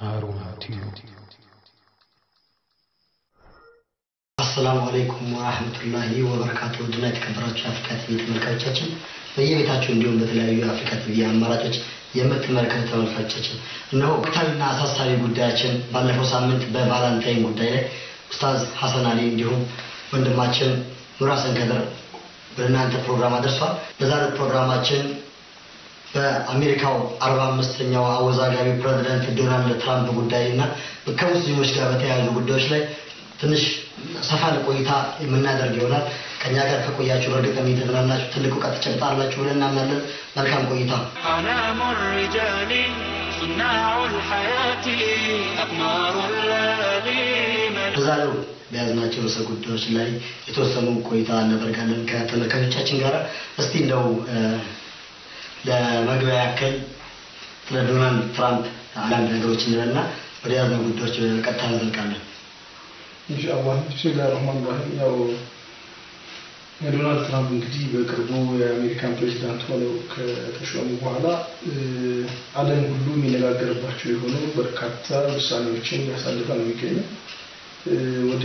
ሃሩን ቲዩብ አሰላሙ አለይኩም ወራህመቱላሂ ወበረካቱ። ውድና የተከበራችሁ የአፍሪካ ቲቪ ተመልካቾቻችን በየቤታችሁ እንዲሁም በተለያዩ የአፍሪካ ቲቪ አማራጮች የምትመለከቱ ተመልካቾቻችን እነሆ ወቅታዊና አሳሳቢ ጉዳያችን ባለፈው ሳምንት በቫላንታይን ጉዳይ ላይ ኡስታዝ ሐሰን አሊ እንዲሁም ወንድማችን ኑር ሐሰን ከድር ወደ እናንተ ፕሮግራም አድርሷል። በዛሬው ፕሮግራማችን በአሜሪካው አርባ አምስተኛው አወዛጋቢ ፕሬዚደንት ዶናልድ ትራምፕ ጉዳይ እና ከሙስሊሞች ጋር በተያያዙ ጉዳዮች ላይ ትንሽ ሰፋ ያለ ቆይታ የምናደርግ ይሆናል። ከእኛ ጋር ከቆያችሁ በእርግጥም እየተዝናናችሁ ትልቅ እውቀት ትጨብጣላችሁ ብለን እናምናለን። መልካም ቆይታ። أعلام الرجال صناع الحياة أقمار الليالي በዛሬው በያዝናቸው ርዕሰ ጉዳዮች ላይ የተወሰኑ ቆይታ እናደርጋለን ከተመልካቾቻችን ጋር። እስቲ እንደው እ፣ ለመግቢያ ያክል ስለ ዶናልድ ትራምፕ አንዳንድ ነገሮች እንበልና ወደ ያዝነው ጉዳዮች ቀጥታ እንዘልቃለን። ኢንሻአላህ ቢስሚላህ ረህማን ራሂም ያው የዶናልድ ትራምፕ እንግዲህ በቅርቡ የአሜሪካን ፕሬዚዳንት ሆነው ከተሾሙ በኋላ እ፣ ዓለም ሁሉ የሚነጋገርባቸው የሆኑ በርካታ ውሳኔዎችን ያሳልፈ ነው የሚገኘው። እ፣ ወደ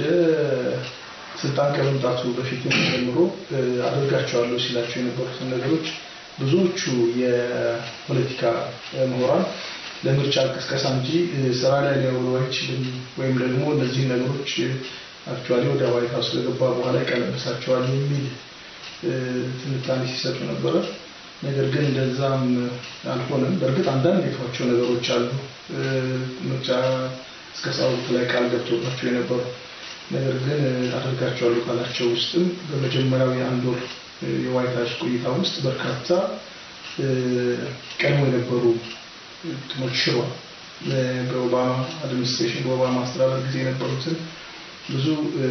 ስልጣን ከመምጣቱ በፊት ጀምሮ እ፣ አደርጋቸዋለሁ ሲላቸው የነበሩትን ነገሮች ብዙዎቹ የፖለቲካ እ፣ ምሁራን ለምርጫ ቅስቀሳ እንጂ እ፣ ስራ ላይ ሊያውሉ አይችልም ወይም ደግሞ እነዚህ ነገሮች አክቹዋሊ ወደ ዋይት ሀውስ ከገባ በኋላ ይቀለብሳቸዋል የሚል እ፣ ትንታኔ ሲሰጡ ነበረ። ነገር ግን እንደዛም አልሆነም። በእርግጥ አንዳንድ የተዋቸው ነገሮች አሉ። እ፣ ምርጫ ቅስቀሳ ወቅት ላይ ቃል ገብቶባቸው የነበሩ ነገር ግን እ፣ አደርጋቸዋለሁ ካላቸው ውስጥም በመጀመሪያው የአንድ ወር እ፣ የዋይት ሀውስ ቆይታ ውስጥ በርካታ እ፣ ቀድሞ የነበሩ እንትኖች ሽሯል። እ፣ በኦባማ አድሚኒስትሬሽን በኦባማ አስተዳደር ጊዜ የነበሩትን ብዙ እ፣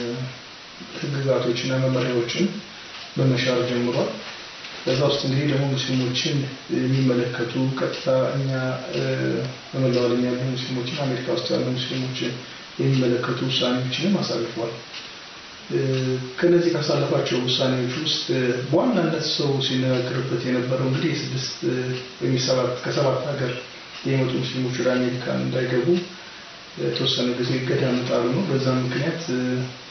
ህግጋቶችና መመሪያዎችን በመሻር ጀምሯል። በዛ ውስጥ እንግዲህ ደግሞ ሙስሊሞችን የሚመለከቱ ቀጥታ እኛ እ፣ በመላው ዓለም ያሉ ሙስሊሞችን አሜሪካ ውስጥ ያሉ ሙስሊሞችን የሚመለከቱ ውሳኔዎችንም አሳልፏል። እ፣ ከነዚህ ካሳለፋቸው ውሳኔዎች ውስጥ እ፣ በዋናነት ሰው ሲነጋገርበት የነበረው እንግዲህ የስድስት እ፣ ወይም የሰባት ከሰባት ሀገር የመጡ ሙስሊሞች ወደ አሜሪካ እንዳይገቡ የተወሰነ ጊዜ እገዳ መጣሉ ነው። በዛም ምክንያት እ፣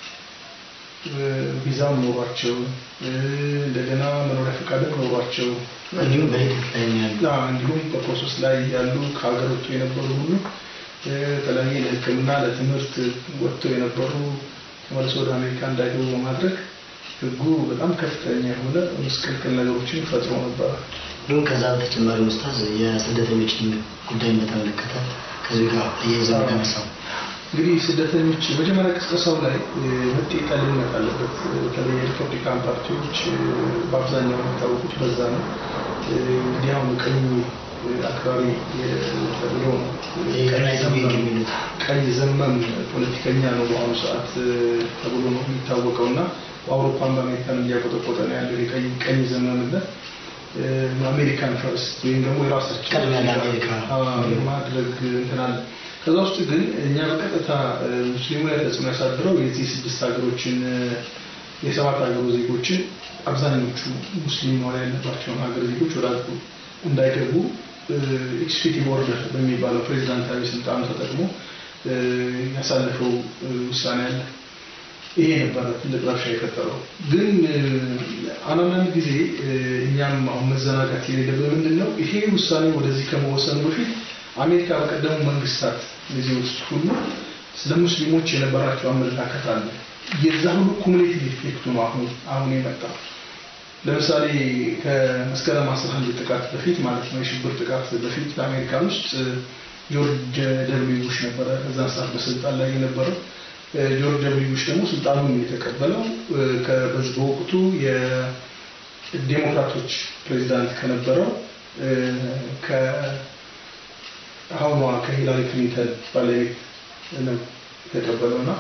እ፣ ቪዛም ኖሯቸው እ፣ እንደገና መኖሪያ ፈቃድም ኖሯቸው እንዲሁም በሂደት ላይ ነው ያሉ እና እንዲሁም በፕሮሰስ ላይ ያሉ ከሀገር ወጥቶ የነበሩ ሁሉ እ፣ የተለያየ ለሕክምና ለትምህርት ወጥተው የነበሩ ተመልሶ ወደ አሜሪካ እንዳይገቡ በማድረግ ሕጉ በጣም ከፍተኛ የሆነ ምስቅልቅል ነገሮችን ፈጥሮ ነበረ። እንዲሁም ከዛ በተጨማሪ ኡስታዝ የስደተኞችን ጉዳይን በተመለከተ ከዚህ ጋር እየይዘው የሚያነሳው እንግዲህ ስደተኞች መጀመሪያ ቅስቀሳው ላይ እ፣ መጤ ጠልነት አለበት። በተለይ የሪፐብሊካን ፓርቲዎች እ፣ በአብዛኛው የሚታወቁት በዛ ነው። እ፣ እንግዲህ አሁን ቀኝ እ፣ አክራሪ እ፣ ተብሎ ነው እ፣ ቀኝ ቀኝ ዘመም የሚሉት ቀኝ ዘመም ፖለቲከኛ ነው በአሁኑ ሰዓት እ፣ ተብሎ ነው የሚታወቀው እና በአውሮፓን በአሜሪካን እያቆጠቆጠ ነው ያለው የቀኝ ቀኝ ዘመምነት እ፣ አሜሪካን ፈርስት ወይም ደግሞ የራሳችን ቅድሚያ ለአሜሪካ አዎ፣ ማድረግ እንትን አለ። ከዛ ውስጥ ግን እኛ በቀጥታ እ፣ ሙስሊሙ ላይ ተጽዕኖ ያሳድረው የዚህ ስድስት ሀገሮችን እ፣ የሰባት ሀገሩ ዜጎችን አብዛኞቹ ሙስሊም መሆን ያለባቸውን ሀገር ዜጎች ወደ ሀገሩ እንዳይገቡ ኤክስኪዩቲቭ ኦርደር በሚባለው ፕሬዚዳንታዊ ስልጣኑ ተጠቅሞ እ፣ ያሳለፈው እ፣ ውሳኔ አለ። ይሄ ነበረ ትልቅ ረብሻ የፈጠረው። ግን እ፣ አንዳንድ ጊዜ እ፣ እኛም አሁን መዘናጋት የሌለብን ምንድን ነው ይሄ ውሳኔ ወደዚህ ከመወሰኑ በፊት አሜሪካ በቀደሙ መንግስታት ጊዜ ውስጥ ሁሉ ስለ ሙስሊሞች የነበራቸው አመለካከት አለ። የዛ ሁሉ ኩሙሌቲቭ ኢፌክቱ ነው አሁን አሁን የመጣው። ለምሳሌ ከመስከረም 11 ጥቃት በፊት ማለት ነው የሽብር ጥቃት በፊት በአሜሪካን ውስጥ እ፣ ጆርጅ ደብሊው ቡሽ ነበረ በዛን ሰዓት በስልጣን ላይ የነበረው። እ፣ ጆርጅ ደብሊው ቡሽ ደግሞ ስልጣኑን የተቀበለው እ፣ ከ- በዚህ በወቅቱ የዴሞክራቶች ፕሬዚዳንት ከነበረው እ፣ ከአሁኗ ከሂላሪ ክሊንተን ባለቤት ነው የተቀበለው እና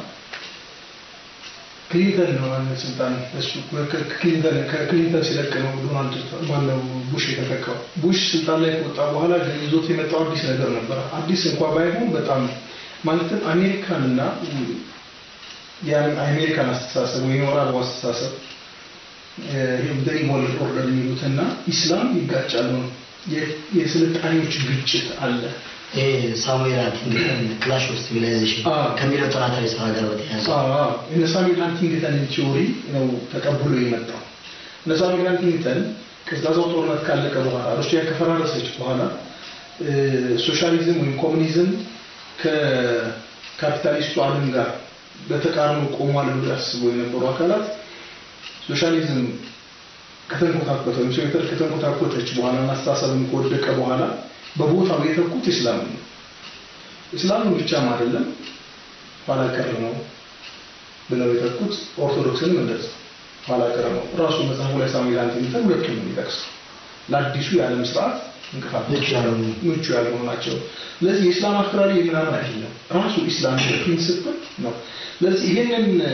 ክሊንተን ነው ዋና ስልጣን እሱ ከክሊንተን ከክሊንተን ሲለቅ ነው ዶናልድ ማነው ቡሽ የተተካው። ቡሽ ስልጣን ላይ ከወጣ በኋላ ግን ይዞት የመጣው አዲስ ነገር ነበረ። አዲስ እንኳ ባይሆን በጣም ማለትም አሜሪካንና የአሜሪካን አስተሳሰብ ወይም የምዕራቡ አስተሳሰብ በኢሞል ኦርደር የሚሉትና ኢስላም ይጋጫሉ ነው። የ- የስልጣኔዎች ግጭት አለ። ይሄ ሳሙኤል ሃንቲንግተን ክላሽ ኦፍ ሲቪላይዜሽን አዎ። ከሚለው ጥናታዊ ስራ ጋር በተያያዘ እነ ሳሙኤል ሃንቲንግተንን ቲዎሪ ነው ተቀብሎ የመጣው። እነ ሳሙኤል ሃንቲንግተን ቀዝቃዛው ጦርነት ካለቀ በኋላ ሩሲያ ከፈራረሰች በኋላ እ፣ ሶሻሊዝም ወይም ኮሙኒዝም ከካፒታሊስቱ ዓለም ጋር በተቃርኖ ቆሟል ብሎ ያስቡ የነበሩ አካላት ሶሻሊዝም ከተንኮታኮተ ወይም ሶቪየት ከተንኮታኮተች በኋላ እና አስተሳሰብም ከወደቀ በኋላ በቦታው የተኩት ኢስላም ነው። ኢስላምን ብቻም አይደለም ኋላ ቀር ነው ብለው የተኩት ኦርቶዶክስንም እንደዛ ኋላ ቀር ነው። ራሱ መጽሐፉ ላይ ሳሙኤል ሃንቲንግተን ሁለቱም ነው የሚጠቅሰው ለአዲሱ የዓለም ስርዓት እንቅፋት ምቹ ያልሆኑ ምቹ ያልሆኑ ናቸው። ስለዚህ የኢስላም አክራሪ ምናምን አይደለም፣ ራሱ ኢስላም ፕሪንስፕል ነው። ስለዚህ ይሄንን እ፣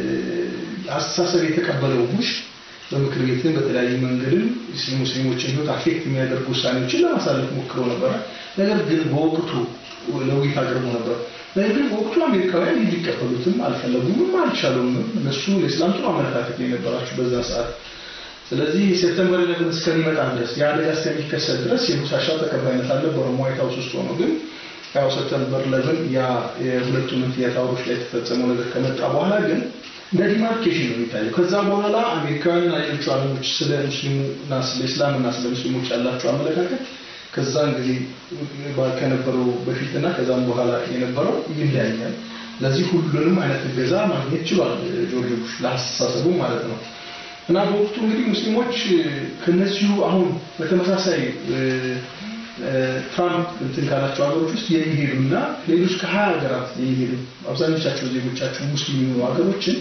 አስተሳሰብ የተቀበለው ቡሽ በምክር ቤትም በተለያዩ መንገድም ሙስሊሞችን ህይወት አፌክት የሚያደርጉ ውሳኔዎችን ለማሳለፍ ሞክረው ነበረ። ነገር ግን በወቅቱ ለውይይት አቅርቦ ነበር። ነገር ግን በወቅቱ አሜሪካውያን ይህ ሊቀበሉትም አልፈለጉምም አልቻሉም። እነሱ ለኢስላም ጥሩ አመለካከት ነው የነበራቸው በዛ ሰዓት። ስለዚህ ሴፕተምበር ኢሌቨን እስከሚመጣ ድረስ የአደጋ እስከሚከሰት ድረስ የቡሽ ሀሳብ ተቀባይነት አልነበረውም። ዋይት ሀውስ ውስጥ ሆኖ ግን ያው ሴፕተምበር ኢሌቨን ያ የሁለቱ መንትያ ታወሮች ላይ የተፈጸመው ነገር ከመጣ በኋላ ግን እንደ ዲማርኬሽን ነው የሚታየው። ከዛ በኋላ አሜሪካውያንና ሌሎቹ ዓለሞች ስለ ሙስሊሙና ስለ እስላምና ስለ ሙስሊሞች ያላቸው አመለካከት ከዛን ጊዜ ባ- ከነበረው በፊትና ከዛም በኋላ የነበረው ይለያያል። ለዚህ ሁሉንም አይነት እገዛ ማግኘት ችሏል ጆርጅ ቡሽ ለአስተሳሰቡ ማለት ነው። እና በወቅቱ እንግዲህ ሙስሊሞች ከነዚሁ አሁን በተመሳሳይ እ፣ እ፣ ትራምፕ እንትን ካላቸው ሀገሮች ውስጥ የሚሄዱና ሌሎች ከሀያ ሀገራት የሚሄዱ አብዛኞቻቸው ዜጎቻቸው ሙስሊም የሆኑ ሀገሮችን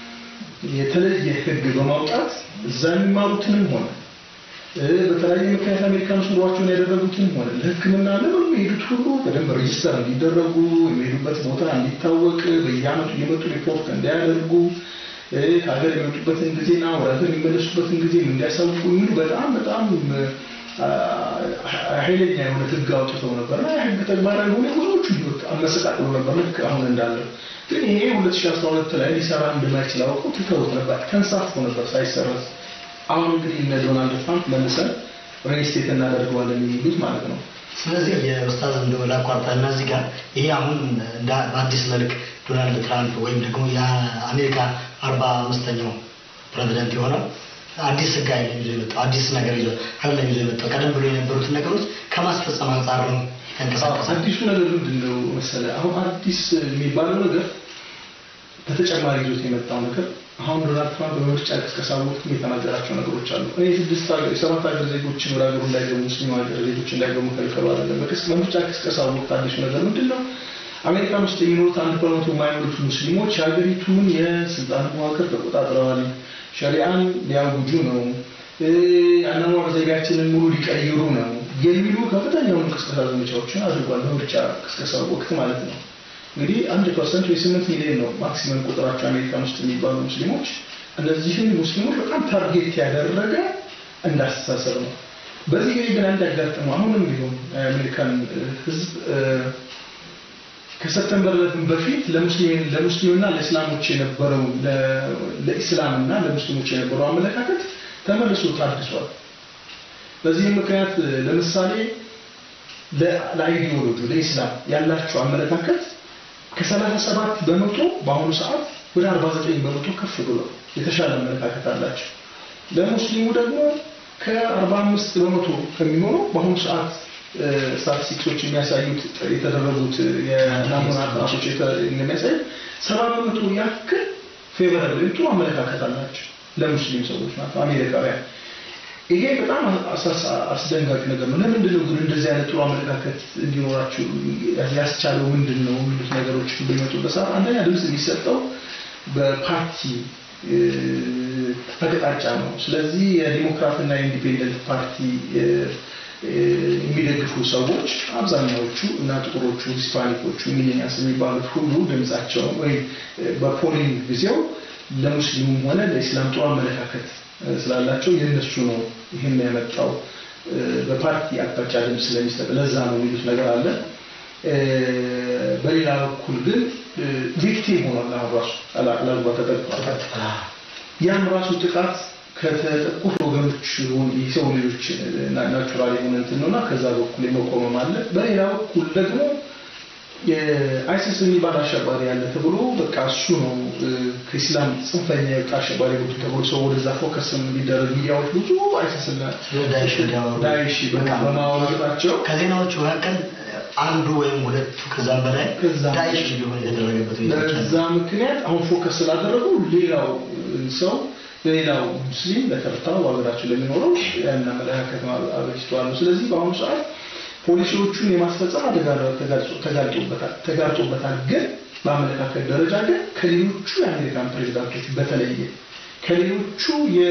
የተለየ ሕግ በማውጣት እዛ የሚማሩትንም ሆነ እ፣ በተለያየ ምክንያት አሜሪካን ውስጥ ኑሯቸውን ያደረጉትንም ሆነ ለሕክምና ለምን የሚሄዱት ሁሉ በደንብ ሬጅስተር እንዲደረጉ የሚሄዱበት ቦታ እንዲታወቅ በየዓመቱ እየመጡ ሪፖርት እንዲያደርጉ እ፣ ከሀገር የሚወጡበትን ጊዜና ወደ ሀገር የሚመለሱበትን ጊዜ እንዲያሳውቁ የሚሉ በጣም በጣም አ፣ ኃይለኛ የሆነ ህግ አውጥተው ነበር እና ህግ ተግባራዊ ሆነ ብዙዎቹ ህይወት አመሰቃቅሎ ነበር ልክ አሁን እንዳለው። ግን ይሄ 2012 ላይ ሊሰራ እንደማይችል አውቀው ትተውት ነበር፣ ተንሳፎ ነበር ሳይሰረዝ። አሁን እንግዲህ እነ ዶናልድ ትራምፕ መልሰን ሬስቴት እናደርገዋለን የሚሉት ማለት ነው። ስለዚህ የኡስታዝ እንደው ላቋርጣ እና እዚህ ጋር ይሄ አሁን እንደ በአዲስ መልክ ዶናልድ ትራምፕ ወይም ደግሞ የአሜሪካ አርባ አምስተኛው ፕሬዚደንት የሆነው አዲስ ህግ አይደለም ይዞ የመጣው አዲስ ነገር ይዞ አይደለም ይዞ የመጣው ቀደም ብሎ የነበሩትን ነገሮች ከማስፈጸም አንጻር ነው ተንቀሳቀሳል። አዲሱ ነገር ምንድን ነው መሰለህ? አሁን አዲስ የሚባለው ነገር በተጨማሪ ይዞት የመጣው ነገር አሁን ዶናልድ ትራምፕ በምርጫ ቅስቀሳ ወቅት የተናገራቸው ነገሮች አሉ። እኔ ስድስት ሀገር የሰባት ሀገር ዜጎችን ወደ ሀገሩ እንዳይገቡ ሙስሊም ሀገር ዜጎች እንዳይገቡ ከልከሉ አይደለም። በቅስ- በምርጫ ቅስቀሳ ወቅት አዲሱ ነገር ምንድን ነው? አሜሪካን ውስጥ የሚኖሩት አንድ በመቶ የማይኖሩት ሙስሊሞች የሀገሪቱን የስልጣን መዋቅር ተቆጣጥረዋል፣ ሸሪአን ሊያውጁ ነው፣ እ፣ አኗኗር ዘይቤያችንን ሙሉ ሊቀይሩ ነው የሚሉ ከፍተኛ የሆኑ ቅስቀሳ ዘመቻዎችን አድርጓል። በምርጫ ቅስቀሳ ወቅት ማለት ነው። እንግዲህ አንድ ፐርሰንት ወይ ስምንት ሚሊዮን ነው ማክሲመም ቁጥራቸው አሜሪካን ውስጥ የሚባሉ ሙስሊሞች። እነዚህን ሙስሊሞች በጣም ታርጌት ያደረገ እንዳስተሳሰብ ነው። በዚህ ጊዜ ግን አንድ ያጋጥመው አሁንም ቢሆን የአሜሪካን ሕዝብ እ፣ ከሰፕተምበር ዕለትም በፊት ለሙስሊም ለሙስሊምና ለእስላሞች የነበረው ለ- ለኢስላምና ለሙስሊሞች የነበረው አመለካከት ተመልሶ ታድሷል። በዚህም ምክንያት እ፣ ለምሳሌ ለ- ለአይዲዮሎጂ ለኢስላም ያላቸው አመለካከት ከሰላሳ ሰባት በመቶ በአሁኑ ሰዓት ወደ 49 በመቶ ከፍ ብሏል። የተሻለ አመለካከት አላቸው። ለሙስሊሙ ደግሞ ከ45 በመቶ ከሚሆነው በአሁኑ ሰዓት እ፣ ስታቲስቲክሶች የሚያሳዩት የተደረጉት የናሙና ጥናቶች የተ- እንደሚያሳዩት ሰባ በመቶ ያክል ፌቨራብል ወይም ጥሩ አመለካከት አላቸው ለሙስሊም ሰዎች ማለት ነው አሜሪካውያን። ይሄ በጣም አሳሳ- አስደንጋጭ ነገር ነው። ለምንድን ነው ግን እንደዚህ አይነት ጥሩ አመለካከት እንዲኖራቸው ያስቻለው ምንድን ነው የሚሉት ነገሮች በሚመጡበት ሰዓት አንደኛ ድምፅ የሚሰጠው በፓርቲ እ፣ አቅጣጫ ነው። ስለዚህ የዲሞክራትና የኢንዲፔንደንት ፓርቲ እ፣ እ፣ የሚደግፉ ሰዎች አብዛኛዎቹ እና ጥቁሮቹ፣ ሂስፓኒኮቹ፣ ሚሊኒያንስ የሚባሉት ሁሉ ድምጻቸው ወይም እ፣ በፖሊንግ ጊዜው ለሙስሊሙም ሆነ ለኢስላም ጥሩ አመለካከት እ፣ ስላላቸው የእነሱ ነው ይህን ያመጣው እ፣ በፓርቲ አቅጣጫ ድምፅ ስለሚሰጥ ለዛ ነው የሚሉት ነገር አለ። እ፣ በሌላ በኩል ግን ቪክቲም ሆኗል። አሁን ራሱ አላግባ ተጠቅቷል። ያም ራሱ ጥቃት ከተጠቁት ወገኖች የሆኑ የሰው ልጆች ናቹራል የሆነ እንትን ነውና ከዛ በኩል የመቆመም አለ። በሌላ በኩል ደግሞ የአይሲስ የሚባል አሸባሪ ያለ ተብሎ በቃ እሱ ነው እ፣ ከኢስላም ጽንፈኛ የወጣ አሸባሪ ቡድን ተብሎ ሰው ወደዛ ፎከስ እንዲደረግ ሚዲያዎች ብዙ አይሲስና ስለ ዳይሽ እንዲያወሩ ዳይሽ በጣም በማወራታቸው ከዜናዎቹ መካከል አንዱ ወይም ሁለቱ ከዛም በላይ ከዛም ዳይሽ እንዲሆን የተደረገበት ሁኔታዎች አሉ። በዛ ምክንያት አሁን ፎከስ ስላደረጉ ሌላው ሰው ሌላው ሙስሊም ለተርታው ሀገራችን ለሚኖረው ያን አመለካከት አበጅተዋል ነው። ስለዚህ በአሁኑ ሰዓት ፖሊሲዎቹን የማስፈጸም አደጋ ተጋልጦ- ተጋልጦበታል ተጋርጦበታል። ግን በአመለካከት ደረጃ ግን ከሌሎቹ የአሜሪካን ፕሬዚዳንቶች በተለየ ከሌሎቹ የ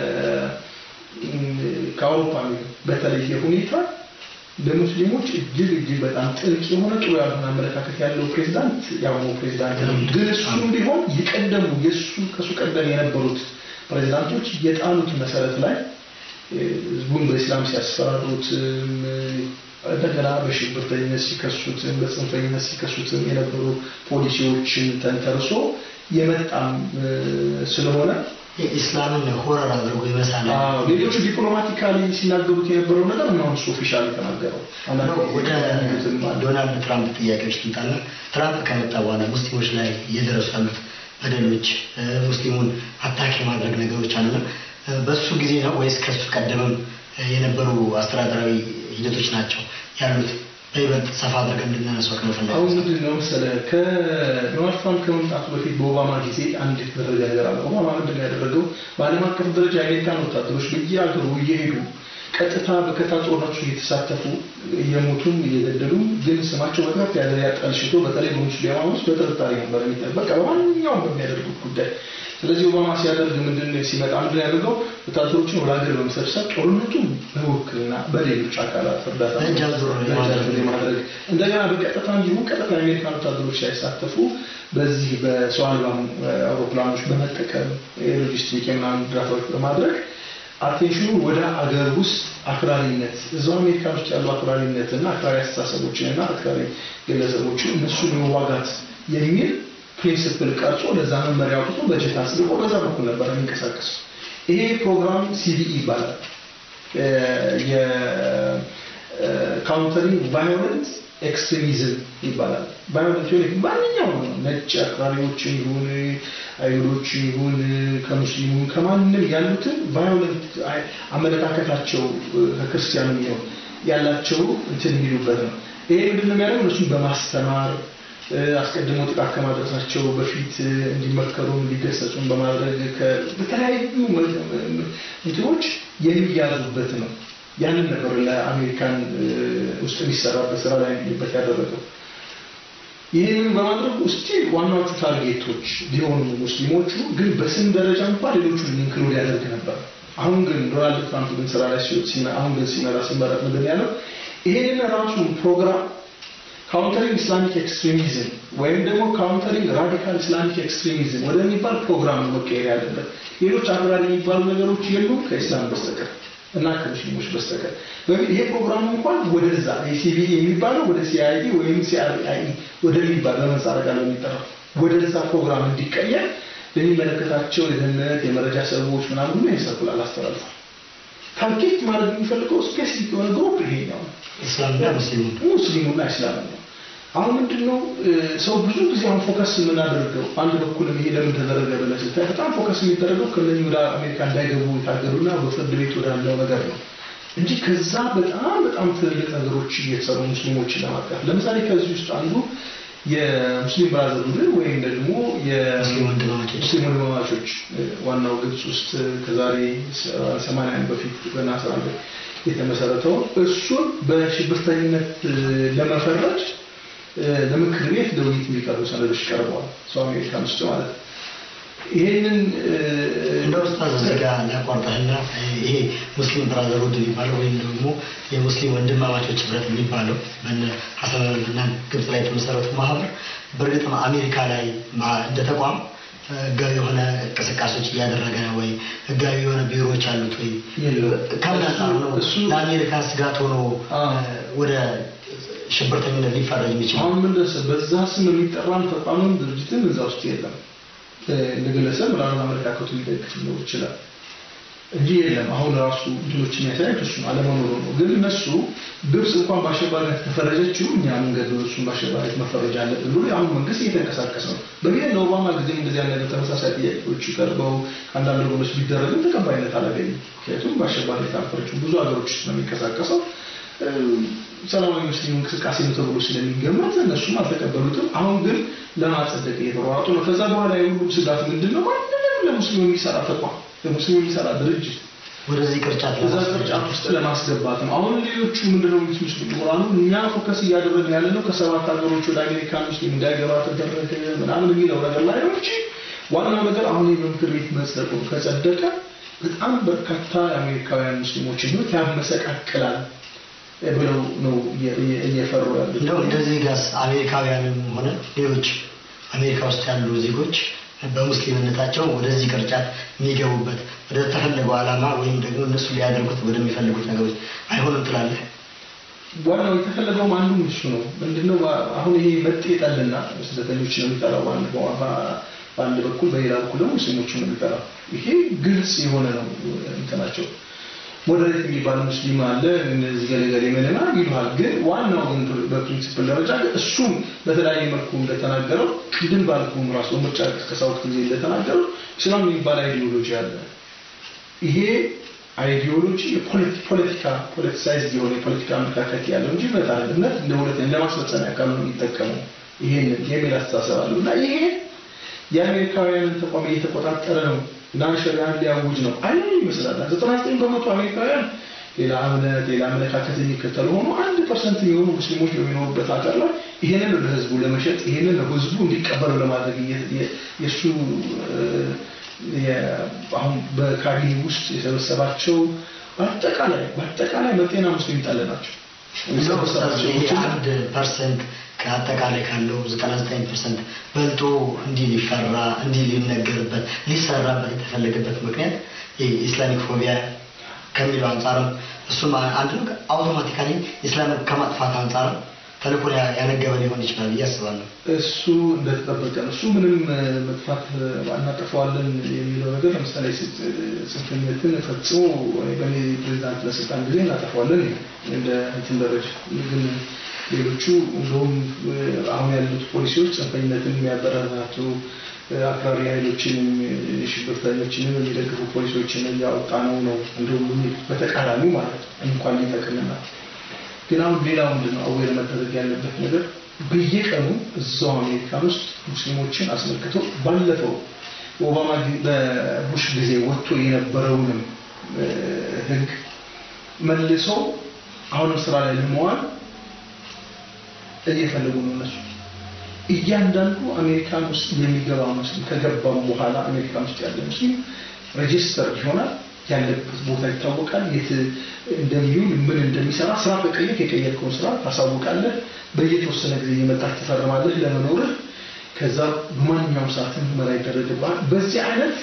ከአውሮፓ በተለየ ሁኔታ ለሙስሊሞች እጅግ እጅግ በጣም ጥልቅ የሆነ ጥሩ ያልሆነ አመለካከት ያለው ፕሬዚዳንት የአሁኑ ፕሬዚዳንት ነው። ግን እሱም ቢሆን የቀደሙ የእሱ ከእሱ ቀደም የነበሩት ፕሬዚዳንቶች የጣሉት መሰረት ላይ እ፣ ህዝቡን በኢስላም ሲያስፈራሩትም እ፣ እንደገና በሽብርተኝነት ሲከሱትም በጽንፈኝነት ሲከሱትም የነበሩ ፖሊሲዎችን ተንተርሶ የመጣም እ፣ ስለሆነ የኢስላምን ሆረር አድርጎ ይመሳል። አዎ፣ ሌሎቹ ዲፕሎማቲካሊ ሲናገሩት የነበረው ነገር ነው እሱ ኦፊሻል የተናገረው ነው ወደ አንዳንድ ዶናልድ ትራምፕ ጥያቄዎች ልምጣና ትራምፕ ከመጣ በኋላ ሙስሊሞች ላይ እየደረሱ ያሉት በደሎች እ፣ ሙስሊሙን አታክ የማድረግ ነገሮች አሉና እ፣ በሱ ጊዜ ነው ወይስ ከሱ ቀደምም እ፣ የነበሩ አስተዳደራዊ ሂደቶች ናቸው ያሉት? በይበልጥ ሰፋ አድርገን እንድናነሳው ከመፈለግ አሁን ምንድን ነው መሰለህ ከዶናልድ ትራምፕ ከመምጣቱ በፊት በኦባማ ጊዜ አንድ የተደረገ ነገር አለ። ኦባማ ምንድን ነው ያደረገው? በዓለም አቀፍ ደረጃ የአሜሪካን ወታደሮች በየሀገሩ እየሄዱ ቀጥታ በከታ ጦርነቱ እየተሳተፉ እየሞቱም እየገደሉም ግን ስማቸው በከፍ ያለ ያጠልሽቶ በተለይ በሙስሊማኖች በጥርጣሬ ነበር የሚጠበቅ በቃ በማንኛውም በሚያደርጉት ጉዳይ። ስለዚህ ኦባማ ሲያደርግ ምንድን ነው ሲመጣ ምንድን ነው ያደርገው? ወታደሮችን ወደ ሀገር በመሰብሰብ ጦርነቱን በውክልና በሌሎች አካላት እርዳታ በእጅ አዙር በእጃቸው የማድረግ እንደገና በቀጥታ እንዲሁ ቀጥታ የአሜሪካን ወታደሮች ሳይሳተፉ በዚህ በሰው አልባ አውሮፕላኖች በመጠቀም የሎጂስቲክ የምናምን እርዳታዎች በማድረግ አቴንሽኑ ወደ አገር ውስጥ አክራሪነት እዛው አሜሪካን ውስጥ ያሉ አክራሪነት እና አክራሪ አስተሳሰቦችን እና አክራሪ ግለሰቦችን እነሱን የመዋጋት የሚል ፕሪንስፕል ቀርጾ ለዛ መመሪያ አውጥቶ በጀት አስልቆ በዛ በኩል ነበር የሚንቀሳቀሱ። ይሄ ፕሮግራም ሲቢኢ ይባላል። የካውንተሪንግ ቫዮለንት ኤክስትሪሚዝም ይባላል። ቫዮለንት የሆነ ማንኛውም ነው ነጭ አክራሪዎችን ይሁን አይሁዶች ይሁን ከሙስሊሙ ከማንም ያሉትን ቫዮለንት አመለካከታቸው ከክርስቲያኑ ይሁን ያላቸው እንትን የሚሉበት ነው። ይሄ ምንድን ነው የሚያደርገው? እነሱን በማስተማር አስቀድሞ ጥቃት ከማድረሳቸው በፊት እንዲመከሩ እንዲገሰጹን በማድረግ በተለያዩ እንትኖች የሚያዙበት ነው። ያንን ነበር ለአሜሪካን ውስጥ የሚሰራበት ስራ ላይ የሚበት ያደረገው። ይህንን በማድረግ ውስጥ ዋናዎቹ ታርጌቶች ሊሆኑ ሙስሊሞቹ ግን በስም ደረጃ እንኳን ሌሎቹን ኢንክሉድ ያደርግ ነበር። አሁን ግን ዶናልድ ትራምፕ ግን ስራ ላይ አሁን ግን ሲመራ ሲመረጥ ምንድን ያለው ይሄንን ራሱን ፕሮግራም ካውንተሪንግ ኢስላሚክ ኤክስትሪሚዝም ወይም ደግሞ ካውንተሪንግ ራዲካል ኢስላሚክ ኤክስትሪሚዝም ወደሚባል ፕሮግራም መቀየር ያለበት ሌሎች አክራሪ የሚባሉ ነገሮች የሉም ከኢስላም በስተቀር እና ከሙስሊሞች በስተቀር በሚል ይሄ ፕሮግራም እንኳን ወደዛ ሲቢኢ የሚባለው ወደ ሲአይዲ ወይም ሲአርአይ ወደሚባል በምህጻረ ቃል የሚጠራው ወደዛ ፕሮግራም እንዲቀየር ለሚመለከታቸው የደህንነት የመረጃ ሰዎች ምናምን ሁሉ ይሰርኩላል አስተላልፏል። ታርጌት ማድረግ የሚፈልገው ስፔሲፊክ የሆነ ግሩፕ ይሄኛው ነው። እስላምና ሙስሊሙ ሙስሊሙና እስላም ነው። አሁን ምንድነው ሰው ብዙ ጊዜ አሁን ፎከስ የምናደርገው አንድ በኩል ይሄ ለምን ተደረገ ብለህ ስታይ በጣም ፎከስ የሚደረገው ከነኚህ ወደ አሜሪካ እንዳይገቡ የታገዱና በፍርድ ቤት ወዳለው ነገር ነው እንጂ ከዛ በጣም በጣም ትልልቅ ነገሮች እየተሰሩ ሙስሊሞችን ለማጥቃት ለምሳሌ ከዚህ ውስጥ አንዱ የሙስሊም ብራዘርሁድ ወይም ደግሞ ሙስሊም ወንድማማቾች ሙስሊም ወንድማማቾች ዋናው ግብጽ ውስጥ ከዛሬ ሰማንያ በፊት በናስር አንድ የተመሰረተው እሱን በሽብርተኝነት ለመፈረጅ ለምክር ቤት ለውይይት የሚቀርቡ ሰነዶች ቀርበዋል። ሰው አሜሪካን ውስጥ ማለት ነው። ይሄንን እንደ ኡስታዝ እዚህ ጋር ላቋርጠህና ይሄ ሙስሊም ብራዘርሁድ የሚባለው ወይም ደግሞ የሙስሊም ወንድማማቾች ህብረት የሚባለው በነ ሀሰንና ግብጽ ላይ የተመሰረቱ ማህበር በእርግጥ አሜሪካ ላይ እንደ ተቋም ህጋዊ የሆነ እንቅስቃሴዎች እያደረገ ነው ወይ? ህጋዊ የሆነ ቢሮዎች አሉት ወይ? ከምን አንጻር ነው ለአሜሪካ ስጋት ሆኖ ወደ ሽብርተኝነት ሊፈረጅ የሚችል? አሁን ምን በዛ ስም የሚጠራም ተቋምም ድርጅትም እዛ ውስጥ የለም። ለግለሰብ ምናምን አመለካከቱ ሊደግፍ ሊኖር ይችላል። እንጂ የለም። አሁን ራሱ እንትኖች የሚያሳዩት እሱ ነው፣ አለመኖሩ ነው። ግን እነሱ ግብጽ እንኳን በአሸባሪነት ከፈረጀችው እኛ መንገድ እሱን በአሸባሪነት መፈረጃ አለብን ብሎ የአሁኑ መንግስት እየተንቀሳቀሰ ነው። በጊዜ ለኦባማ ጊዜ እንደዚህ አይነት ተመሳሳይ ጥያቄዎች ቀርበው ከአንዳንድ ወገኖች ቢደረግም ተቀባይነት አላገኝም። ምክንያቱም በአሸባሪነት አልፈረጁም። ብዙ ሀገሮች ውስጥ ነው የሚንቀሳቀሰው ሰላማዊ ሙስሊም እንቅስቃሴ ነው ተብሎ ስለሚገመት እነሱም አልተቀበሉትም። አሁን ግን ለማጸደቅ እየተሯሯጡ ነው። ከዛ በኋላ የሁሉም ስጋት ምንድን ነው? ማንንም ለሙስሊም የሚሰራ ተቋም ለሙስሊም የሚሰራ ድርጅት ወደዚህ ቅርጫት እዛ ቅርጫት ውስጥ ለማስገባት ነው። አሁን ሌሎቹ ምንድነው የሚሉት ምሁራኑ እኛ ፎከስ እያደረግን ያለ ነው ከሰባት ሀገሮች ወደ አሜሪካ ሙስሊም እንዳይገባ ተደረገ ምናምን የሚለው ነገር ላይ ነው እንጂ ዋናው ነገር አሁን የምክር ቤት መጽደቁ ከጸደቀ በጣም በርካታ የአሜሪካውያን ሙስሊሞችን ህይወት ያመሰቃቅላል ብለው ነው እየፈሩ ያሉት። እንደው እንደዚህ ጋስ አሜሪካውያንም ሆነ ሌሎች አሜሪካ ውስጥ ያሉ ዜጎች በሙስሊምነታቸው ወደዚህ ቅርጫት የሚገቡበት ወደ ተፈለገው ዓላማ ወይም ደግሞ እነሱ ሊያደርጉት ወደሚፈልጉት ነገሮች አይሆንም ትላለህ? ዋናው የተፈለገውም አንዱ እሱ ነው። ምንድነው አሁን ይሄ መጤ ጠልና ስደተኞች ነው የሚጠራው በአንድ በአንድ በኩል፣ በሌላ በኩል ደግሞ ሙስሊሞች ነው የሚጠራው። ይሄ ግልጽ የሆነ ነው እንትናቸው ሞዴሬት የሚባል ሙስሊም አለ እነዚህ ገለገሌ ምንና ይሉሃል። ግን ዋናው ግን በፕሪንሲፕል ደረጃ ግን እሱም በተለያየ መልኩ እንደተናገረው ቅድም ባልኩም ራሱ ምርጫ ቅስቀሳ ወቅት ጊዜ እንደተናገረው ኢስላም የሚባል አይዲዮሎጂ አለ። ይሄ አይዲዮሎጂ የፖለቲካ ፖለቲሳይዝ የሆነ የፖለቲካ አመለካከት ያለው እንጂ እምነት አለ እምነት እንደ ሁለት እንደ ማስፈጸሚያ ቃል ነው የሚጠቀመው ይሄንን የሚል አስተሳሰብ አለው እና ይሄ የአሜሪካውያንን ተቋም እየተቆጣጠረ ነው እና ሸሪያን ሊያውጅ ነው አይ ይመስላል። ዘጠና ዘጠኝ በመቶ አሜሪካውያን ሌላ እምነት ሌላ አመለካከት የሚከተሉ ሆኖ አንድ ፐርሰንት የሚሆኑ ሙስሊሞች በሚኖሩበት ሀገር ላይ ይሄንን ለህዝቡ ለመሸጥ ይሄንን ለህዝቡ እንዲቀበለው ለማድረግ የእሱ አሁን በካቢኔ ውስጥ የሰበሰባቸው በአጠቃላይ በአጠቃላይ መጤና ሙስሊም ጠል ናቸው። አንድ ፐርሰንት ከአጠቃላይ ካለው ዘጠና ዘጠኝ ፐርሰንት በልጦ እንዲህ ሊፈራ እንዲህ ሊነገርበት ሊሰራበት የተፈለገበት ምክንያት ኢስላሚክ ፎቢያ ከሚለው አንጻርም እሱም አንድ ነው። አውቶማቲካሊ ኢስላምን ከማጥፋት አንጻርም ተልእኮ ያነገበ ሊሆን ይችላል ብዬ አስባለሁ። እሱ እንደተጠበቀ ነው። እሱ ምንም መጥፋት እናጠፋዋለን የሚለው ነገር ለምሳሌ ጽንፈኝነትን ፈጽሞ በእኔ ፕሬዚዳንት ለስልጣን ጊዜ እናጠፋዋለን እንደ እንትን ደረጃ ግን ሌሎቹ እንደውም አሁን ያሉት ፖሊሲዎች ጽንፈኝነትን የሚያበረታቱ አክራሪ ኃይሎችንም ሽብርተኞችንም የሚደግፉ ፖሊሲዎችን እያወጣ ነው ነው እንደውም በተቃራኒው ማለት ነው እንኳን ሊጠቅምና ግን አሁን ሌላው ምንድን ነው አዌር መደረግ ያለበት ነገር በየቀኑ እዛው አሜሪካን ውስጥ ሙስሊሞችን አስመልክቶ ባለፈው ኦባማ በቡሽ ጊዜ ወጥቶ የነበረውንም ህግ መልሶ አሁንም ስራ ላይ ለመዋል እየፈለጉ ነው እነሱ እያንዳንዱ አሜሪካን ውስጥ የሚገባ ሙስሊም ከገባም በኋላ አሜሪካን ውስጥ ያለ ሙስሊም ሬጂስተር ይሆናል ያለበት ቦታ ይታወቃል የት እንደሚውል ምን እንደሚሰራ ስራ ከቀየር የቀየርከውን ስራ ታሳውቃለህ በየተወሰነ ጊዜ እየመጣህ ትፈርማለህ ለመኖርህ ከዛ በማንኛውም ሰዓት ምርመራ ይደረግብሃል በዚህ አይነት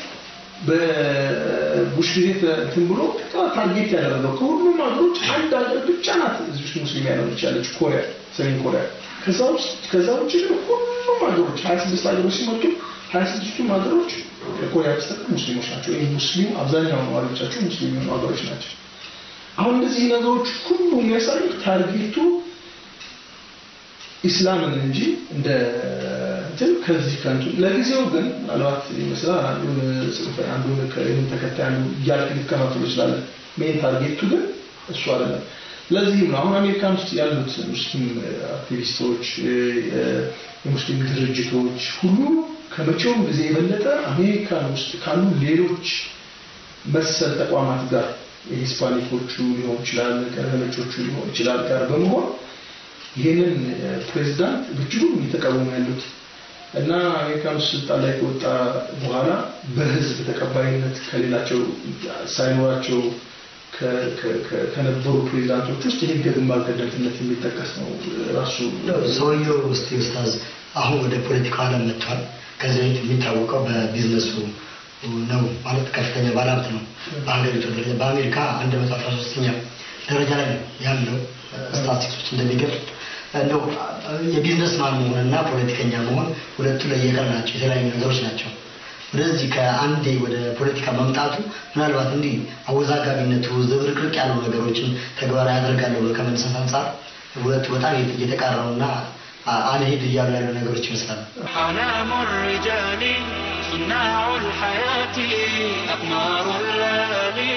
በቡሽ ጊዜ እንትን ብሎ ታርጌት ያደረገው ከሁሉም ሀገሮች አንድ ሀገር ብቻ ናት እዚህ ውስጥ ሙስሊም ያለች ያለች ኮሪያ ሰሜን ኮሪያ ከዛ ውስጥ ከዛ ውጭ ግን ሁሉም ሀገሮች ሀያ ስድስት ሀገሮች ሲመጡ ሀያ ስድስቱም ሀገሮች ከኮሪያ በስተቀር ሙስሊሞች ናቸው ይህ ሙስሊም አብዛኛው ነዋሪዎቻቸው ሙስሊም የሆኑ ሀገሮች ናቸው አሁን እነዚህ ነገሮች ሁሉ የሚያሳዩት ታርጌቱ ኢስላምን እንጂ እንደ እንትን ከዚህ ከንቱ ለጊዜው ግን ምናልባት ይመስላል አንዱን ጽንፈ አንዱን ከይህን ተከታይ አንዱ እያልክ ሊከፋፈሉ ይችላል ሜን ታርጌቱ ግን እሱ አይደለም ለዚህም ነው አሁን አሜሪካን ውስጥ ያሉት ሙስሊም አክቲቪስቶች የሙስሊም ድርጅቶች ሁሉ ከመቼውም ጊዜ የበለጠ አሜሪካን ውስጥ ካሉ ሌሎች መሰል ተቋማት ጋር የሂስፓኒኮቹ ሊሆን ይችላል ከነጮቹ ሊሆን ይችላል ጋር በመሆን ይህንን ፕሬዚዳንት በእጅጉ እየተቃወሙ ያሉት እና አሜሪካን ውስጥ ስልጣን ላይ ከወጣ በኋላ በህዝብ ተቀባይነት ከሌላቸው ሳይኖራቸው ከነበሩ ፕሬዚዳንቶች ውስጥ ይህ ግንባር ቀደምትነት የሚጠቀስ ነው። ራሱ ሰውየው ውስጥ ኡስታዝ አሁን ወደ ፖለቲካው ዓለም መጥቷል። ከዚህ በፊት የሚታወቀው በቢዝነሱ ነው ማለት ከፍተኛ ባለሀብት ነው በሀገሪቱ ደረጃ በአሜሪካ አንድ መቶ አስራ ሶስተኛ ደረጃ ላይ ነው ያለው ስታቲስቲክሶች እንደሚገልጽ እንደው የቢዝነስ ማን መሆንና ፖለቲከኛ መሆን ሁለቱ ለየቀል ናቸው፣ የተለያዩ ነገሮች ናቸው። ወደዚህ ከአንዴ ወደ ፖለቲካ መምጣቱ ምናልባት እንዲህ አወዛጋቢነቱ ዝብርቅርቅ ያሉ ነገሮችን ተግባራዊ ያደርጋለሁ ብሎ ከመነሳት አንጻር ሁለቱ በጣም እየተቃረኑና አ- አልሄድ እያሉ ያሉ ነገሮች ይመስላሉ። أعلام الرجال صناع الحياة أقمار الليالي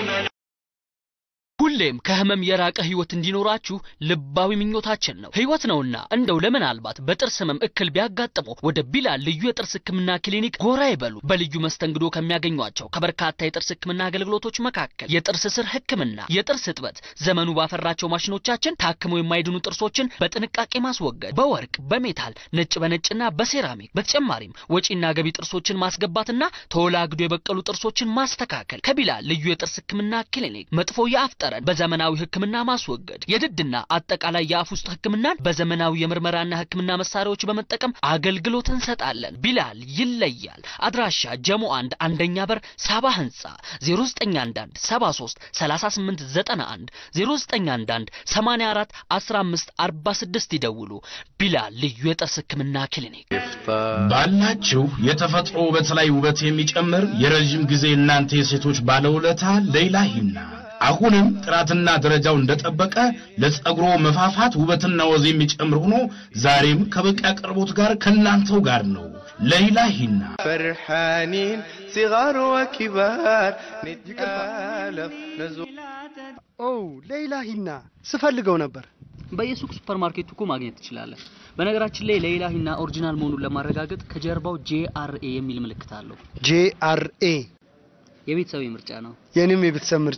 ሁሌም ከህመም የራቀ ህይወት እንዲኖራችሁ ልባዊ ምኞታችን ነው። ህይወት ነውና እንደው ለምናልባት በጥርስ ህመም እክል ቢያጋጥመው ወደ ቢላል ልዩ የጥርስ ህክምና ክሊኒክ ጎራ ይበሉ። በልዩ መስተንግዶ ከሚያገኟቸው ከበርካታ የጥርስ ህክምና አገልግሎቶች መካከል የጥርስ ስር ህክምና፣ የጥርስ እጥበት፣ ዘመኑ ባፈራቸው ማሽኖቻችን ታክመው የማይድኑ ጥርሶችን በጥንቃቄ ማስወገድ፣ በወርቅ በሜታል ነጭ በነጭና በሴራሚክ በተጨማሪም ወጪና ገቢ ጥርሶችን ማስገባትና ተወላግዶ የበቀሉ ጥርሶችን ማስተካከል ከቢላል ልዩ የጥርስ ህክምና ክሊኒክ መጥፎ የአፍ ጠረን በዘመናዊ ህክምና ማስወገድ፣ የድድና አጠቃላይ የአፍ ውስጥ ህክምናን በዘመናዊ የምርመራና ህክምና መሳሪያዎች በመጠቀም አገልግሎት እንሰጣለን። ቢላል ይለያል። አድራሻ ጀሞ አንድ አንደኛ በር ሳባ ህንፃ 0911 73 38 91 0911 84 15 46 ይደውሉ። ቢላል ልዩ የጥርስ ህክምና ክሊኒክ ባላችሁ የተፈጥሮ ውበት ላይ ውበት የሚጨምር የረዥም ጊዜ እናንተ የሴቶች ባለውለታ ሌይላ ሂና አሁንም ጥራትና ደረጃው እንደጠበቀ ለጸጉሮ መፋፋት ውበትና ወዝ የሚጨምር ሆኖ ዛሬም ከበቂ አቅርቦት ጋር ከእናንተው ጋር ነው። ሌይላ ሂና فرحانين صغار وكبار نتآلف نزور ኦ ሌይላ ሂና ስፈልገው ነበር። በየሱቅ ሱፐርማርኬቱ እኮ ማግኘት ትችላለህ። በነገራችን ላይ ሌይላ ሂና ኦሪጂናል መሆኑን ለማረጋገጥ ከጀርባው ጄአርኤ የሚል ምልክት አለው። ጄአርኤ የቤተሰብ ምርጫ ነው። የኔም የቤተሰብ ምርጫ